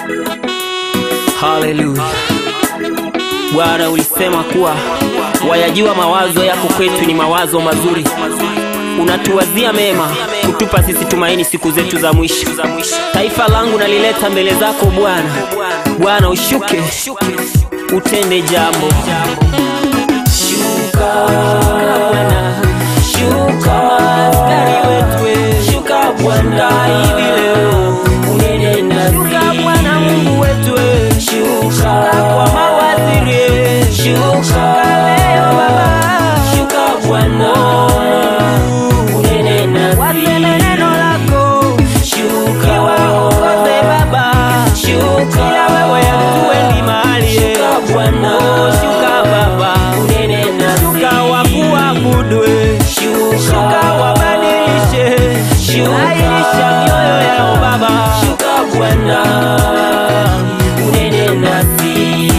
Haleluya. Bwana, ulisema kuwa wayajua mawazo yako kwetu ni mawazo mazuri, unatuwazia mema, kutupa sisi tumaini siku zetu za mwisho. Taifa langu nalileta mbele zako Bwana. Bwana, ushuke utende jambo. Shuka Bwana, shuka askari wetu, shuka Bwana hivi leo unene nasi. Shuka Bwana Mungu wetu, shuka kwa mawaziri, shuka leo Baba, shuka Bwana unene nasi. Waseme neno lako, shuka waongoze Baba, shuka ila wewe hatuendi mahali, shuka Bwana, shuka Baba unene nasi. Shuka wakuabudu, shuka wabadilishe, shuka ainisha mioyo yao Baba, shuka Bwana unene nasi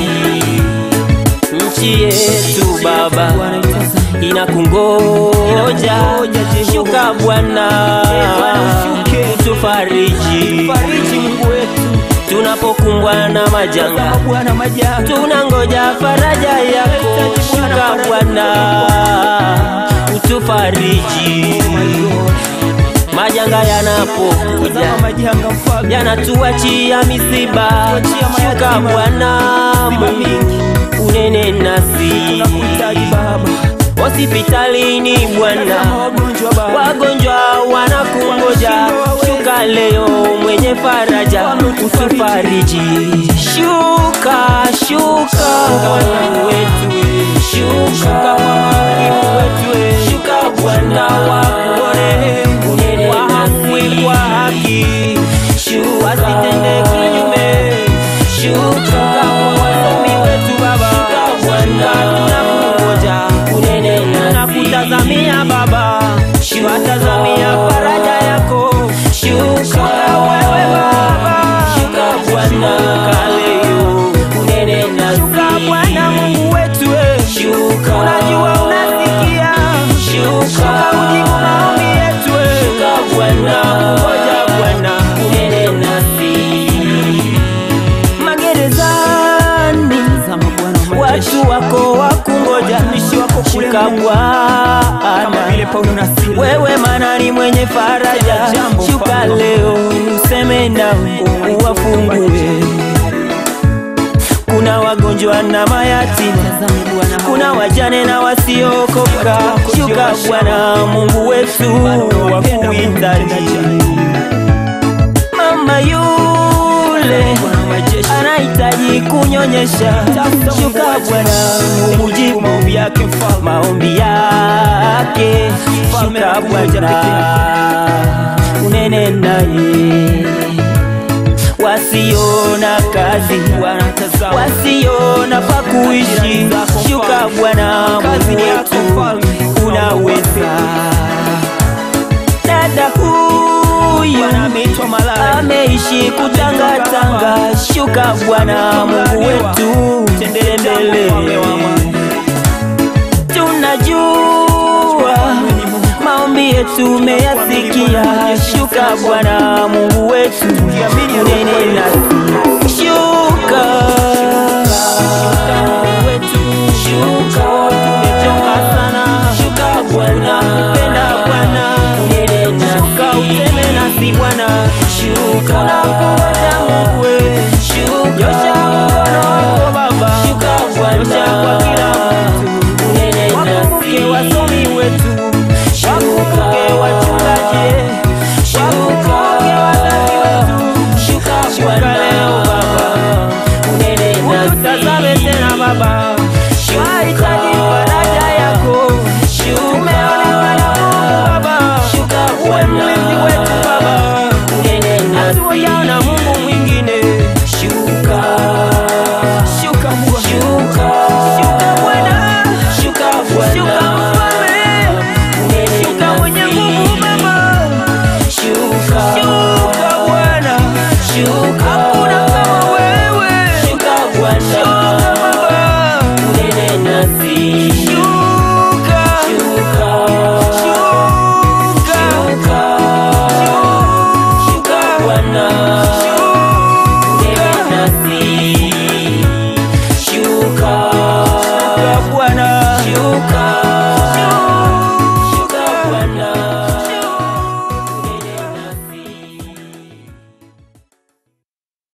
nchi yetu Baba inakungoja, shuka Bwana, tufariji tunapokumbwa na majanga, tunangoja faraja yako, shuka Bwana, utufariji majanga yanapokuja yanatuachia misiba, shuka Bwana Mungu unene nasi hospitalini Bwana, wagonjwa wanakungoja, shuka leo mwenye faraja, utufariji, shuka shuka Mungu wetu, shuka mwalimu wetu, shuka Bwana wakuone wa haki kwa haki, shuka wasitende kinyume, shuka wasomi wetu Baba, shuka Bwana tunakungoja unene tunakutazamia Baba, watazamia faraja yako, shuka wewe Baba, shuka Bwana kaleo unene nasi, shuka Bwana Mungu wetu, shuka unajua unasikia, shuka ujibu maombi yetu, shuka Bwana ngoja Bwana unene nasi magerezani watu wako wakungoja, shuka Bwana, wewe manani mwenye faraja, shuka leo useme nao uwafungue. Kuna wagonjwa na mayatima, kuna wajane na wasiokoka, shuka Bwana Mungu wetu wakuhitaji mama yule anahitaji kunyonyesha, shuka Bwana umujibu maombi yake, maombi yake, shuka Bwana unene naye wasiona kazi wasiona pa kuishi, shuka Bwana Mungu wetu unaweza dada huyu ameishi kutangatanga, shuka Bwana Mungu wetu tembele. Tunajua maombi yetu umeyasikia, shuka Bwana Mungu wetu unene